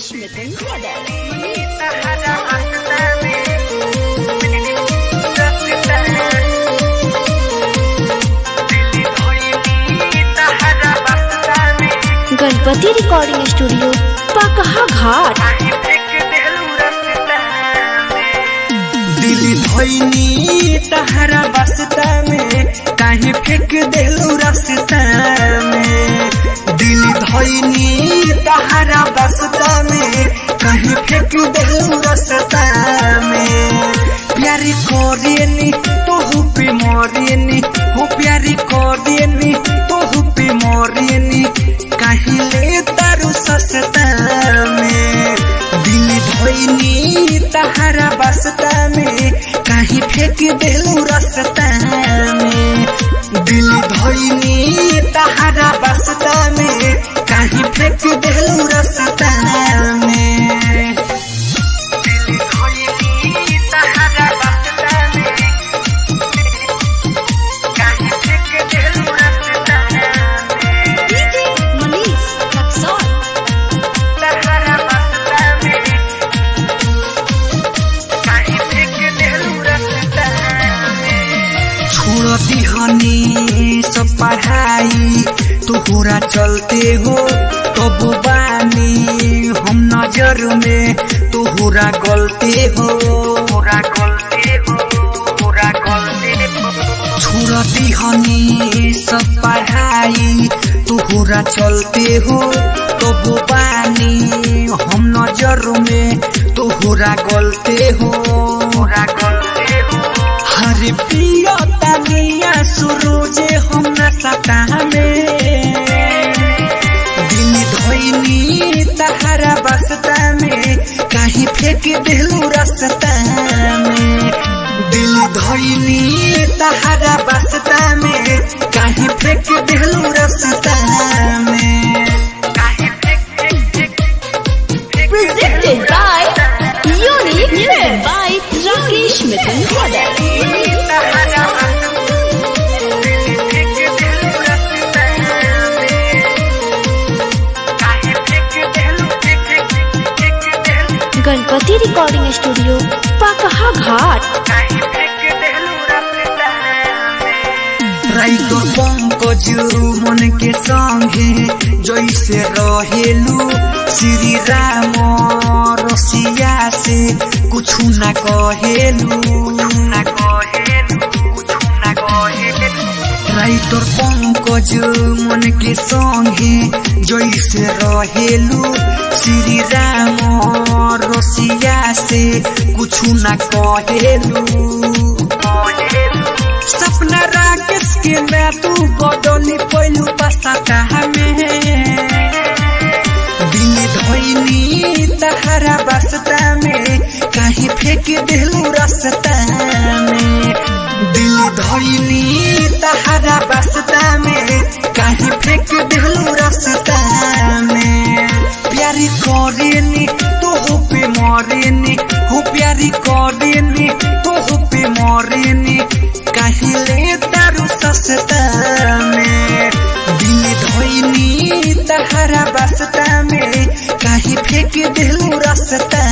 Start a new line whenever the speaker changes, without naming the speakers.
Rakesh Mithun Brothers. Ganpati recording studio Pakaha Ghat
दिल धोइनी तहरा बसता में काहे फेंक देलू रास्ता में दिल धोइनी तहरा बसता में काहे फेंक देलू रास्ता में प्यारी कोरियनी तोहू पे मोरियनी हो प्यारी कोरियनी तोहू पे मोरियनी काहे ले तारू सस्ता में दिल धोइनी तहरा बसता में काहे फेंक देलू रास्ता में दिल धोइनी तहरा बसता में काहे फेंक देलू रास्ता में दिल धोइनी तहरा बसता में काहे फेंक देलू रास्ता में
DJ Manish Rexon.
तहरा बसता में काहे फेंक देलू रास्ता में छोड़ दिहनी सब पढ़ाई तोहरा चलते हो तब बानी हम नजर में तोहरा गलते हो तोहरा गलते हो तोहरा गलते हो छोड़ दिहनी सब पढ़ाई तोहरा चलते हो तब बानी हम नजर में तोहरा गलते हो तोहरा गलते हो हरे प्रिय तानिया सुरोजे हम न सता में दिल धोइनी तहरा बसता में काहे फेंक देलू रास्ता में दिल धोइनी तहरा बसता में काहे फेंक देलू रास्ता में काहे फेंक फेंक फेंक
Presented by Unique Music by Rakesh Mithun Brothers. Ganpati recording studio Pakaha Ghat
राइतो पंकज मन के संगे जैसे रहेलू श्री राम रसिया से कुछ न कहेलू न कहेलू कुछ न कहेलू राइटर पंकज मन के संगे जैसे रहेलू श्री राम रसिया से कुछ न कहेलू सपना राकेश के मैं तू बदली पहलू पसा में दिल धोइनी तहरा बसता में काहे फेंक देलू रास्ता में दिल धोइनी तहरा बसता में काहे फेंक देलू रास्ता में प्यारी करेनी तो पे मरेनी हो प्यारी करेनी तो पे मरेनी काहे ले तारू सस्ता में दिल धोइनी तहरा बसता में काहे फेंक देलू रास्ता